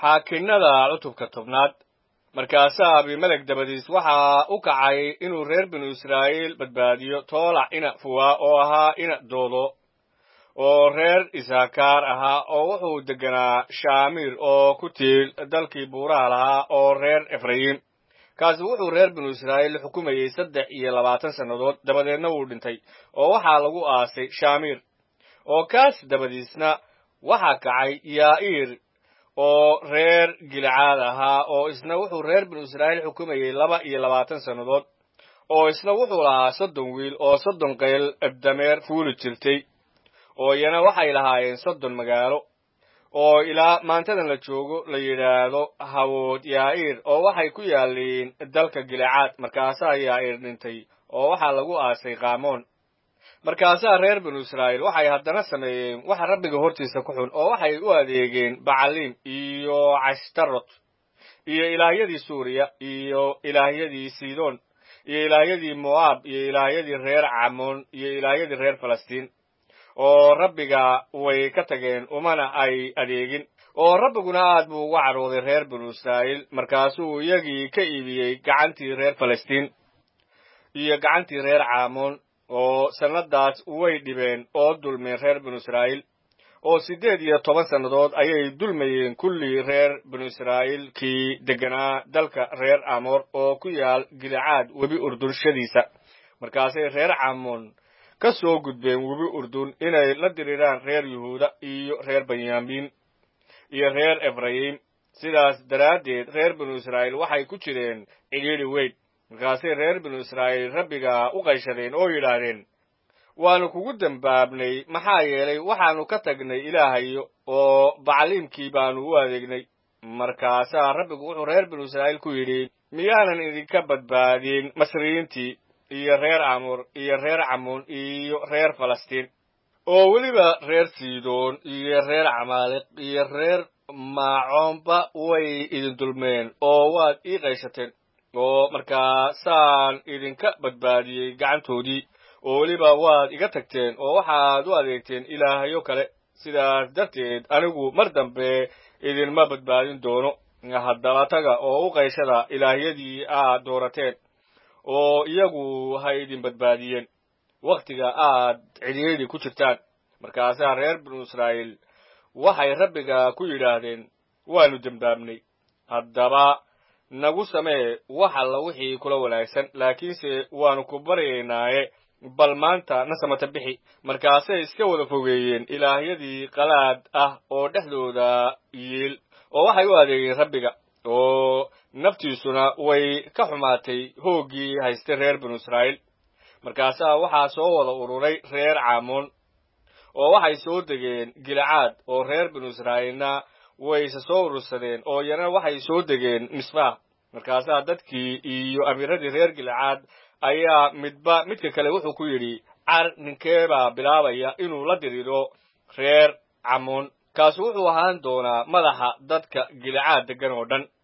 xaakinnada cutubka tobnaad markaasaa abimelek dabadiis waxaa u kacay inuu reer binu israa'iil badbaadiyo toolac ina fuwaa oo ahaa ina doodo oo reer isakaar ahaa oo wuxuu degganaa shaamiir oo ku tiil dalkii buuraha lahaa oo reer efrayim kaasi wuxuu reer binu israa'iil xukumayey saddex iyo labaatan sannadood dabadeedna wuu dhintay oo waxaa lagu aasay shaamiir oo kaas dabadiisna waxaa kacay yaa'iir oo reer gilcaad ahaa oo isna wuxuu reer binu israa'iil xukumayey laba iyo labaatan sannadood oo isna wuxuu lahaa soddon wiil oo soddon qayl dameer fuuli jirtay oo iyana waxay lahaayeen soddon magaalo oo ilaa maantadan la joogo la yidhaahdo hawood yaa'iir oo waxay ku yaalliin dalka gilcaad markaasaa yaa'iir dhintay oo waxaa lagu aasay qaamoon markaasaa reer binu israa'iil waxay haddana sameeyeen waxa rabbiga hortiisa ku xun oo waxay u adeegeen bacaliim iyo cashtarot iyo ilaahyadii suuriya iyo ilaahyadii sidoon iyo ilaahyadii mo'aab iyo ilaahyadii reer camoon iyo ilaahyadii reer falastiin oo rabbiga way ka tageen umana ay adeegin oo rabbiguna aad buu uga cadhooday reer binu israa'iil markaasuu iyagii ka iibiyey gacantii reer falastiin iyo gacantii reer caamoon oo sannadaas way dhibeen oo dulmeen reer binu israa'iil oo siddeed iyo toban sannadood ayay dulmayeen kullii reer binu israa'iil kii degganaa dalka reer amoor oo ku yaal gilcaad webi urdunshadiisa markaasay reer caamoon ka soo gudbeen webi urdun inay la diriiraan reer yuhuuda iyo reer benyamin iyo reer efrayim sidaas daraaddeed reer binu israa'iil waxay ku jireen cidhiidhi weyn markaasay reer binu israa'iil rabbiga u qayshadeen oo yidhaahdeen waannu kugu dembaabnay maxaa yeelay waxaannu ka tagnay ilaahayo oo bacliimkii baannu u adeegnay markaasaa rabbigu wuxuu reer binu israa'iil ku yidhi miyaanan idinka badbaadin masriyiintii iyo reer amur iyo reer camuun iyo reer falastiin oo weliba reer sidoon iyo reer camaaliq iyo reer maacoonba way idin dulmeen oo waad ii qayshateen oo markaasaan idinka badbaadiyey gacantoodii oo weliba waad iga tagteen oo waxaad u adeegteen ilaahyo kale sidaas darteed anigu mar dambe idinma badbaadin doono haddaba taga oo u qayshada ilaahyadii aad doorateen oo iyagu ha idin badbaadiyeen wakhtiga aad cidhiidhi ku jirtaan markaasaa reer binu israa'iil waxay rabbiga ku yidhaahdeen waannu dembaabnay haddaba nagu samee wax alla wixii kula wanaagsan laakiinse waannu ku baryaynaaye bal maanta na samata bixi markaasay iska wada fogeeyeen ilaahyadii qalaad ah oo dhexdooda yiil oo waxay u adeegeen rabbiga oo naftiisuna way ka xumaatay hooggii haystay reer binu israa'iil markaasaa waxaa soo wada ururay reer caamoon oo waxay soo degeen gilcaad oo reer binu israa'iilna wayse soo urursadeen oo iyana waxay soo degeen misbah markaasaa dadkii iyo amiiradii reer gilcaad ayaa midba midka kale wuxuu ku yidhi car ninkeebaa bilaabaya inuu la diriiro reer camoon kaasu wuxuu ahaan doonaa madaxa dadka gilcaad deggan oo dhan